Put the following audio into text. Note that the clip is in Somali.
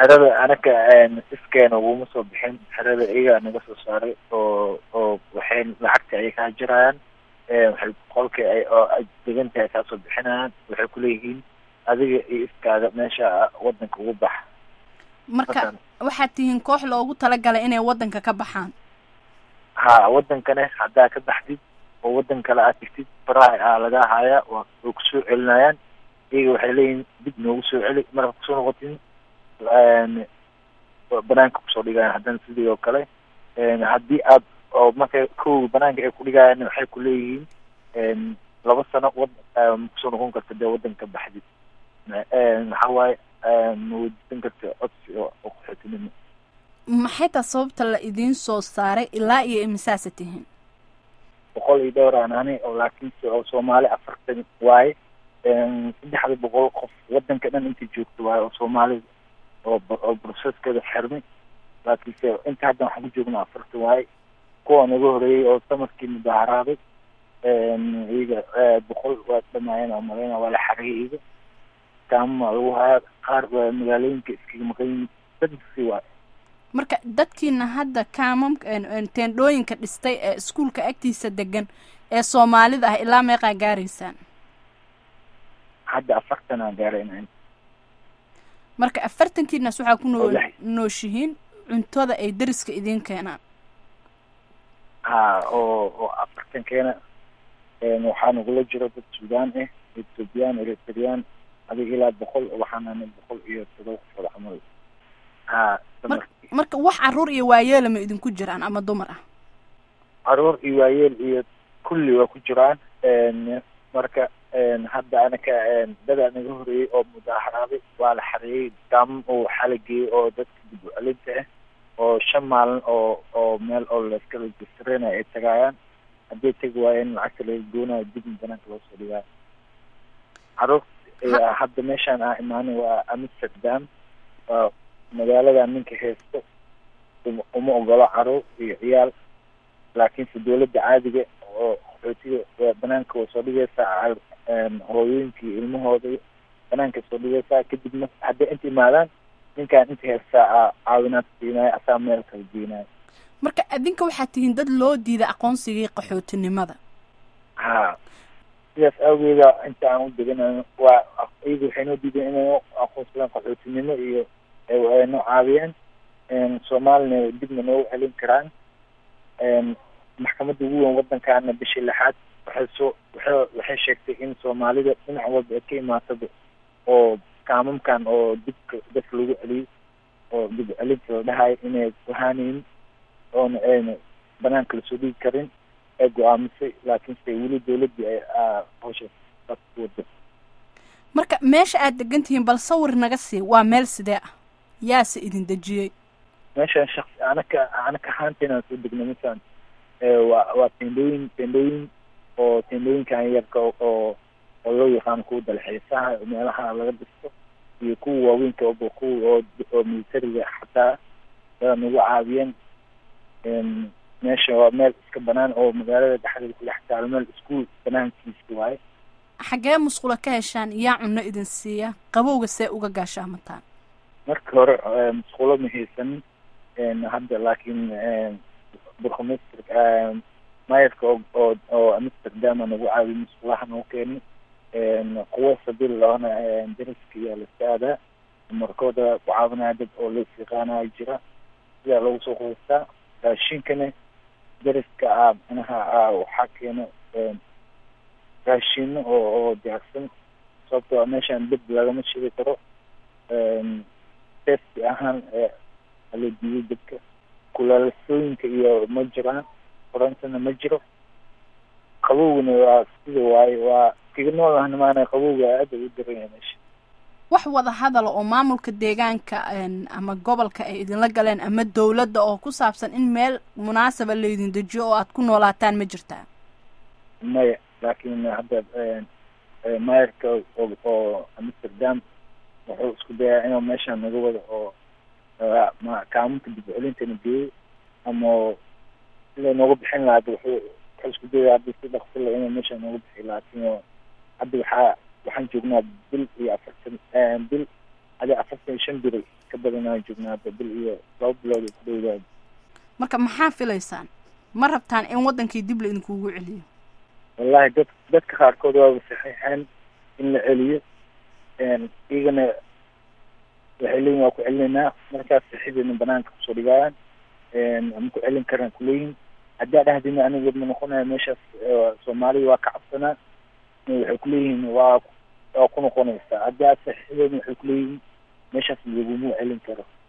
xerada anaka iskeena uguma soo bixin xerada iyagaa naga soo saaray oo oo waxay lacagta ay kaa jirayaan waxay qolka ay oo ay degan tahay kaa soo bixinayaan waxay kuleeyihiin adiga iyo iskaaga meesha wadanka ugu bax marka waxaad tihiin koox loogu talagalay inay waddanka ka baxaan ha wadankane haddaa ka baxdid oo wadan kale aad tigtid faraha aa lagaa hayaa waa way kusoo celinayaan iyaga waxay leeyihin dib noogu soo celi markaad kusoo noqotin banaanka kusoo dhigayaan haddana sidii oo kale haddii aad oo marka kow banaanka ay kudhigayaan waxay kuleeyihiin laba sano wad makusoo noqon karta dee wadanka baxdid maxaa waaye ma weydiisan karta codsi oo qaxootinimo maxay taa sababta la idiin soo saaray ilaa iyo imisaasa tihiin boqol iyo dhowr aan ani oo laakiinse oo soomaali afartan waaye saddexda boqol qof wadanka dhan inta joogto waaye oo soomaalida oo oo broseskeeda xirmay laakiinse inta hadda waxaan ku joognaa afartan waaye kuwa naga horeeyey oo samarkii mudaharaaday iyaga boqol waa dhamaayeen oo maleyna waa la xariyay iyaga kaamama lagu hayaa qaar magaalooyinka iskaga maqan yihiin dadkasi waaye marka dadkiina hadda kaamam teendhooyinka dhistay ee iskuolka agtiisa degan ee soomaalida ah ilaa meeqaa gaaraysaan hadda afartanaa gaarayna marka afartankiinaas waxaa ku noo nooshihiin cuntada ay dariska idiin keenaan ha oo oo afartankeena waxaa nagula jiro dad suudaan ah ethoobiyan eritreyaan adiga ilaa boqol waxaanana boqol iyo todoba qofood camal ha marka wax caruur iyo waayeela ma idinku jiraan ama dumar ah caruur iyo waayeel iyo kulli waa ku jiraan marka hadda anaka dadaa naga horeeyey oo mudaaharaaday waa la xareeyey daamam oo waxaa la geeyey oo dadka dib ucelinta ah oo shan maalin oo oo meel oo layska registreynayo ay tagaayaan hadday tegi waayeen lacagta laga goonayo dibna banaanka loo soo dhigaayo caruur hadda meeshaan ah imaanay waa amsterdam waa magaalada ninka haysto uma ogolo caruur iyo ciyaal laakiinse dawladda caadiga oo qaxootiga banaanka waa soo dhigaysaa hooyooyinka iyo ilmahooda banaanka soo dhigaysaa kadibna hadday inta imaadaan ninkaan inta haystaa caawinaad siinayo asaa meel kala geenayo marka adinka waxaad tihiin dad loo diiday aqoonsigii qaxootinimada ha sidaas awgeeda inta aan u deganayo waa iyaga waxay noo diideen inay aqoonsadaan qaxootinimo iyo noo caawiyeen soomaalina dibna noogu celin karaan maxkamadda ugu weyn waddankaana bishii lixaad waxay soo waxay waxay sheegtay in soomaalida dhinac walba ay ka imaataba oo kaamamkan oo dibka dadka lagu celiyey oo dib celinta la dhahayo inay wahaanayn oona ayna banaanka lasoo dhigi karin ay go-aamisay laakiinse weli dawladdii ay hawsha wada marka meesha aad degan tihiin bal sawir naga sii waa meel sidee ah yaase idin dejiyey meeshaan shaqsi anaka anaka ahaanteena soo degna masalan waa waa tendooyin tendooyin oo tendooyinkan yarka oo oo loo yaqaano kuwa dalxiisaha meelaha laga dhisto iyo kuwa waaweynka oba kuwa oo oo militariga xataa yaa nagu caawiyeen meesha waa meel iska banaan oo magaalada dhexdeeda ku dhex taalo meel iskuol banaankiisa waaye xaggee musqula ka heshaan yaa cunno idin siiya qabowga see uga gaashaamataan marka hore musqulo ma haysanin hadda laakiin burkhamester mayarka oo oo oo amsterdama nagu caawiy musqulaha nagu keenay kuwo sabil loona dariska iyo laska aadaa markooda ku caawinaya dad oo la yaqaanaya jira sidaa lagu soo qoystaa raashinkana dariska a manaha a waxaa keeno raashino oo oo diyaarsan sababtoo meeshaan dib lagama shidi karo safety ahaan ala diiday dadka kulaalasooyinka iyo ma jiraan korantana ma jiro qabowgana waa sida waaye waa kaga noolahna maana qabowga aada u daranya meesha wax wada hadala oo maamulka deegaanka ama gobolka ay idinla galeen ama dawladda oo ku saabsan in meel munaasaba laydin dejiyo oo aad ku noolaataan ma jirtaa maya laakiin hadda mayarka oo amsterdam wuxuu isku dayaa inuu meeshaan naga wado oo kaamunka dib celintana geeyo ama sida nooga bixin lahaa wuxuu wuxuu isku daya hadda si dhaksila inuu meeshaan nooga bixi laakiin hadda waxaa waxaan joognaa bil iyo afartan bil adi afartan iyo shan biri ka badan aan joognaa hadda bil iyo laba bilood ku dhowdaada marka maxaa filaysaan ma rabtaan in waddankii dib la idinkugu celiyo wallahi dad dadka qaarkood waaba saxiixeen in la celiyo iyagana waxay leeyihin waa ku celinaynaa markaas saxiidayna banaanka kusoo dhigayaan ma ku celin karaan kuleeyihin haddaa dhahdina aniga ma noqonaya meeshaas soomaaliya waa ka cabsanaa waxay kuleeyihiin waa waa ku noqonaysaa haddaa saxiixdayna waxay kuleeyihiin meeshaas laguma celin karo